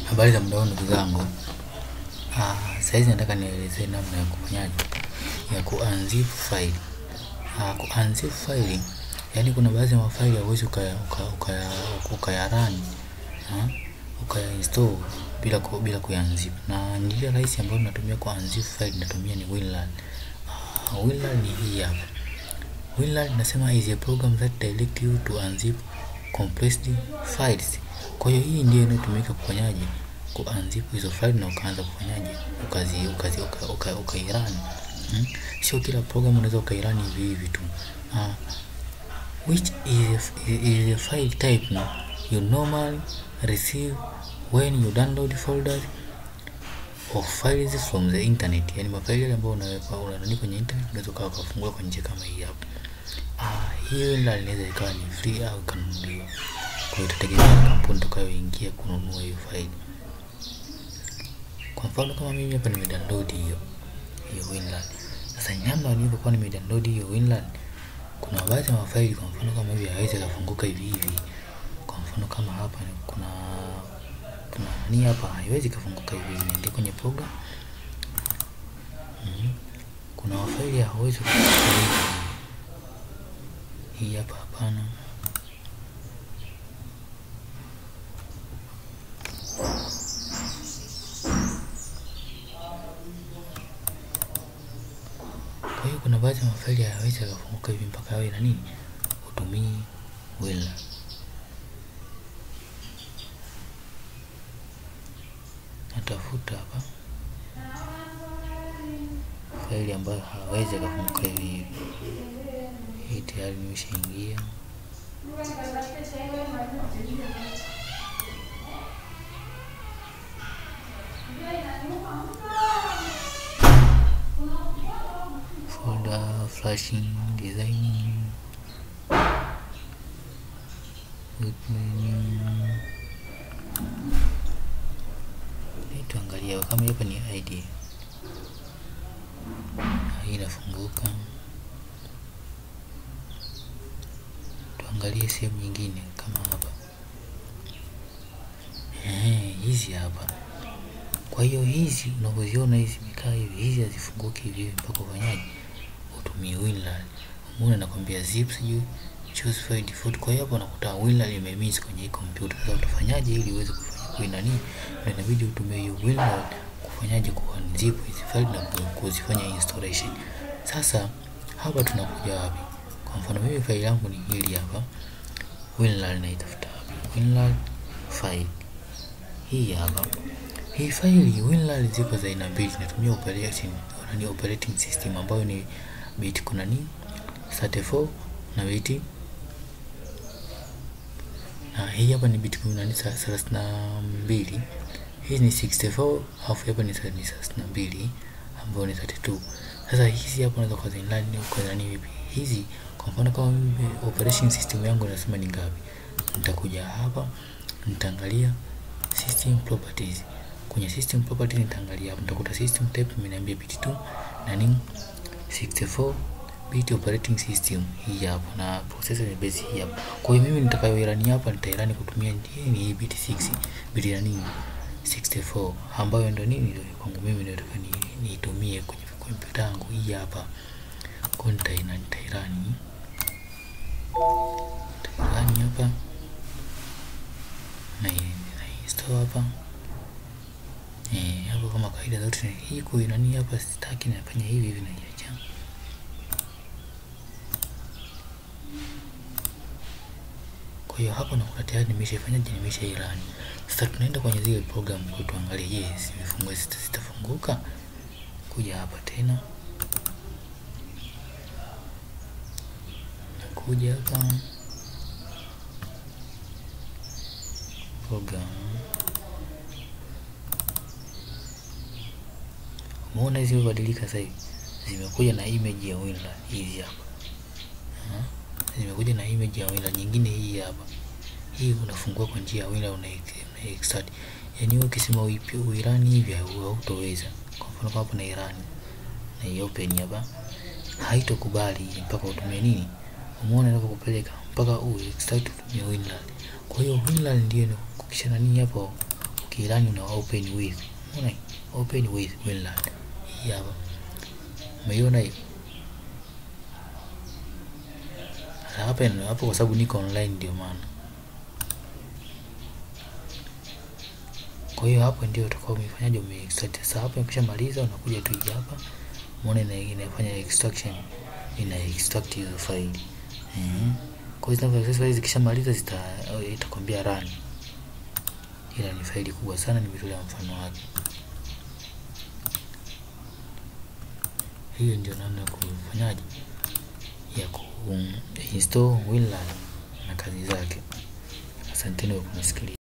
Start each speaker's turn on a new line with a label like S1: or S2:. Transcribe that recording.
S1: Habari za mdao ndugu zangu. Ah, saizi nataka nielezee namna ya kufanyaje ya kuunzip file. Ah, kuunzip file, yaani kuna baadhi ya mafaili hauwezi ukaya ukaya ukaya ukayarun ah, ukaya-install bila ku, bila kuyanzip. Na njia rahisi ambayo natumia kuunzip file natumia ni WinRAR. Ah, WinRAR ni hii hapa. WinRAR nasema is a program that direct you to unzip compressed files. Kwa hiyo hii ndio inayotumika kufanyaje kuunzip hizo file na ukaanza kufanyaje ukazi ukazi uka, uka, ukairun hmm? Sio kila program unaweza ukairun hivi hivi tu uh, which is a, is a file type no? you normally receive when you download folders of files from the internet, yani mafaili yale ambayo unaweka unanani kwenye internet unaweza ukawa ukafungua kwa njia kama hii hapa. Ah, hiyo inaweza ikawa ni free au ikanunuliwa. Kwa hiyo itategemea na kampuni utakayoingia kununua hiyo faili. Kwa mfano kama mimi hapa nimedownload hiyo hiyo WinRAR. Sasa namna nilivyokuwa nimedownload hiyo WinRAR, kuna baadhi ya mafaili kwa mfano kama hivi hawezi kufunguka hivi hivi. Kwa mfano kama hapa kuna kuna nani hapa haiwezi kufunguka hivi hivi. Niingie kwenye program. Mm. Kuna mafaili hawezi kufunguka hivi. Hii hapa hapana. Kwa hiyo kuna baadhi ya mafaili hayawezi yakafunguka hivi mpaka yawe na nini, utumii WinRAR. Natafuta hapa faili ambayo hawezi yakafunguka hivi hivi. Hii tayari nimeshaingia. Folder flashing design with menu. Tuangalia kama hapa ni ID. Hii inafunguka. Tuangalie sehemu nyingine kama hapa. Eh, hizi hapa. Kwa hiyo hizi unavyoziona hizi mikaa hivi, hizi hazifunguki hivi hivi mpaka ufanyaje, utumie WinRAR. Umeona nakwambia zip sijui choose file default. Kwa hiyo hapo unakuta WinRAR imemiss kwenye hii kompyuta. Sasa utafanyaje ili uweze kufanya kwa nini? Ndio inabidi utumie hiyo WinRAR kufanyaje kuunzip hizi file na kuzifanya installation. Sasa hapa tunakuja wapi? Kwa mfano mimi faili yangu ni hili hapa. WinRAR naitafuta wapi? WinRAR file. Hii hapa. Hii faili WinRAR ziko za aina mbili, natumia operating ni operating system ambayo ni bit kuna ni 34 na bit na hii hapa ni bit kuna ni 32. Hii ni 64 alafu hapa ni 32 ambayo ni 32. Sasa hizi hapa unaweza kwa zinani kwa nani vipi? Hizi kwa mfano kama mimi operation system yangu nasema ni ngapi? Nitakuja hapa nitaangalia system properties kwenye system properties nitaangalia hapo, nitakuta system type imeniambia bit 2 na nini 64 bit operating system hii hapo, na processor ni base hii hapo. Kwa hiyo mimi nitakayoirani hapa nitairani kutumia hii ni bit 6 bit ya nini 64, ambayo ndio nini ndio kwangu mimi ndio nataka niitumie kwenye kompyuta yangu hii hapa. Kwa hiyo nitairani nitairani nitairani hapa na install hapa Eh, hapo kama kawaida zote hii kwa nani hapa sitaki nafanya hivi hivi naiacha. Kwa hiyo hapo nakuta tayari nimeshafanyaje, nimeshairani. Sasa tunaenda kwenye zile program kwa tuangalie, je, zimefungua zitafunguka? Kuja hapa tena, nakuja hapa program Umeona hizi zimebadilika sasa hivi. Zimekuja na image ya WinRAR hizi hapa. Ha? Zimekuja na image ya WinRAR nyingine hii hapa. Hii unafungua kwa njia ya WinRAR una extract. Yaani wewe ukisema uipi uirani hivi hautoweza. Kwa mfano kama hapa na Iran na open hapa haitokubali mpaka utumie nini? Umeona inapokupeleka mpaka u extract utumie WinRAR. Kwa hiyo WinRAR ndio kukisha nani hapo ukirani una open with unaona hii? open with WinRAR hii hapa umeiona hiyo Sasa hapa hapo kwa sababu niko online ndio maana kwa hiyo hapo ndio utakuwa umefanyaje umeextract sasa hapo ukishamaliza unakuja tu hii hapa umeona ina, inafanya extraction ina extract hizo faili mm kwa hiyo zinapo faili zikishamaliza zita itakwambia run ila ni faili kubwa sana nimetolea mfano wake hiyo ndio namna ya kufanyaje ya ku install WinRAR na kazi zake asanteni kwa kunisikiliza